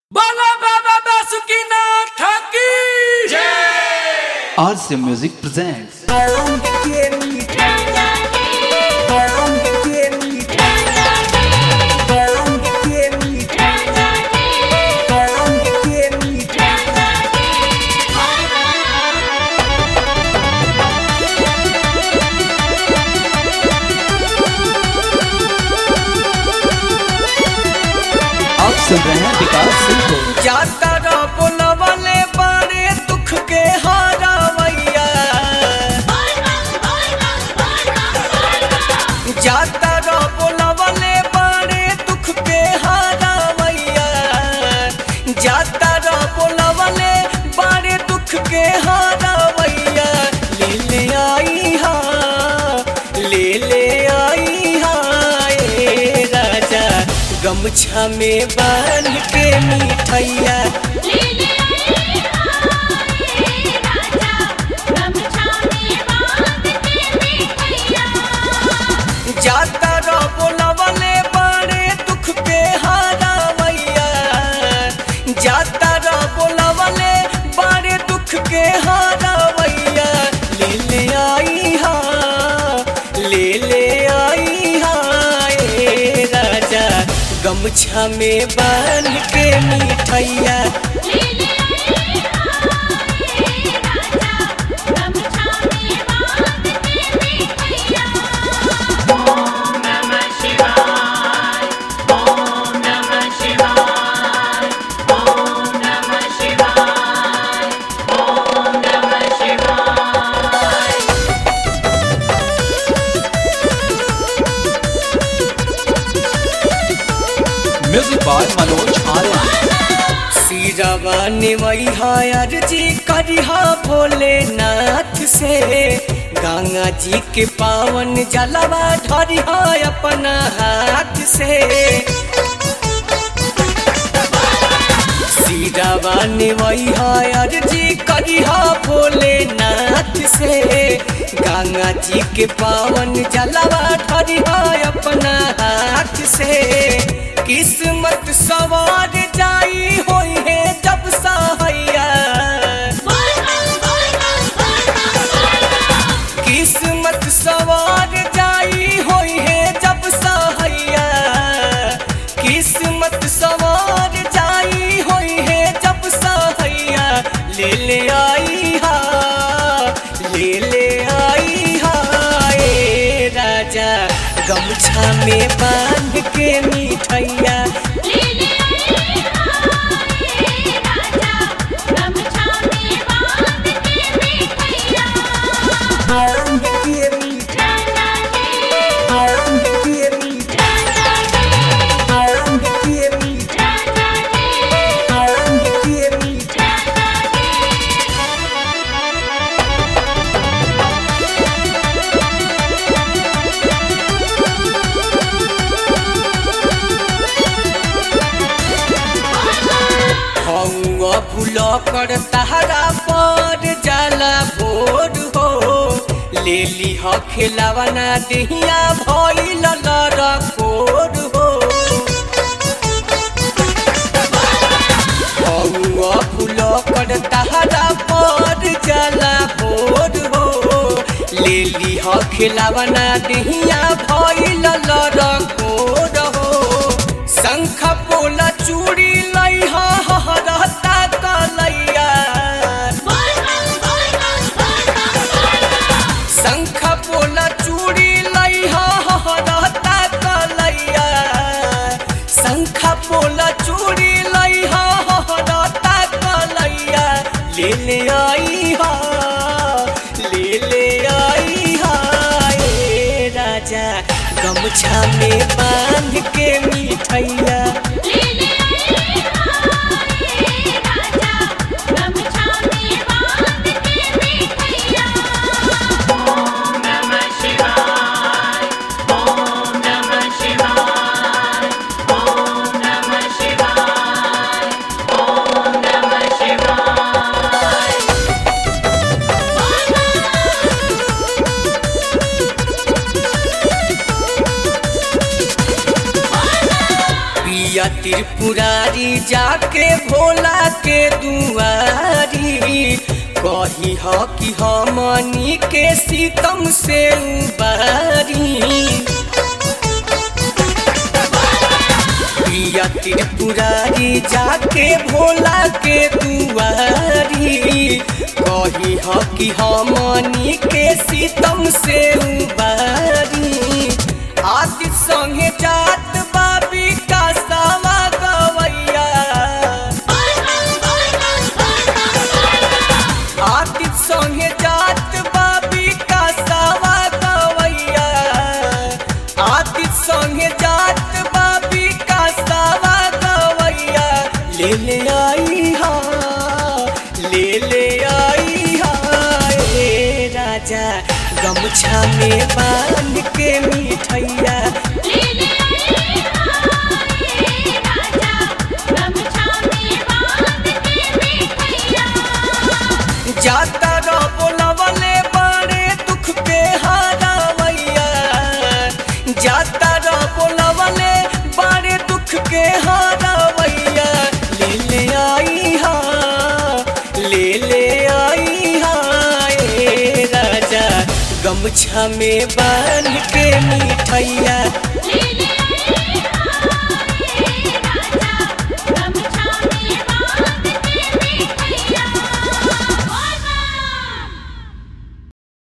RC Music presents आप सुन रहे हैं विकास सिंह को जातर बोलवले बारे दुख के हारावैया जातर बोलवले बारे दुख के हारावैया जातर बोलवले बारे दुख के हारावैया ले ले आई हा ले ले आई हा ए राजा गमछा में बांध के मिठैया जाता रो बोलवले बारे दुख के हारावैया जाता रो बोलवले बारे दुख के हारावैया ले ले आई हा ले ले आई हा ए राजा गमछा में बांध के मिठैया म्यूजिक बाय मनोज आर्य सिरवा निवैहा अर्जी करिहा भोलेनाथ से गंगा जी के पावन जलवा ढरिहा अपना हाथ से सिरवा निवैहा अर्जी करिहा भोलेनाथ से गंगा जी के पावन जलवा ढरिहा अपना हाथ से किस्मत सवार जाई होई है जब सहैया किस्मत सवार जाई होई है जब सहैया किस्मत सवार जाई होई है जब सहैया ले ले आई हा ले ले आई हा ए राजा गमछा में बांध के मिठैया बांध के मिठैया बांध के मिठैया बांध के मिठैया बांध के मिठैया हौआ फूल कर तहरा पर जाला भोर हो ले ली ह खिलावना दहिया भइल लरकोर हो हौआ फूल कर तहरा पर जाला भोर हो ले ली ह खिलावना दहिया भइल लरकोर हो शंख पोला चूड़ी लइहा हरता कलैया शंख पोला चूड़ी लइहा हरता कलैया शंख पोला चूड़ी लइहा हरता कलैया ले ले आई हा ले ले आई हा ए राजा गमछा में बांध के मिठैया त्रिपुरारी जाके भोला के दुआरी कही ह कि हमनी के सीतम से उबारी प्रिया त्रिपुरारी जाके भोला के दुआरी कही ह कि हमनी के सीतम से उबारी आदि संगे जात बाबी का सावा गवैया आदि संगे जात बाबी का सावा गवैया आदि संगे जात बाबी का सावा गवैया ले ले आई हा ले ले आई हा ए राजा गमछा में बांध के मिठैया जाता रो बोलवले बड़े दुख के हारावैया जाता रो बोलवले बड़े दुख के हारावैया ले ले आई हा ले ले आई हा ए राजा गमछा में बांध के मिठैया ले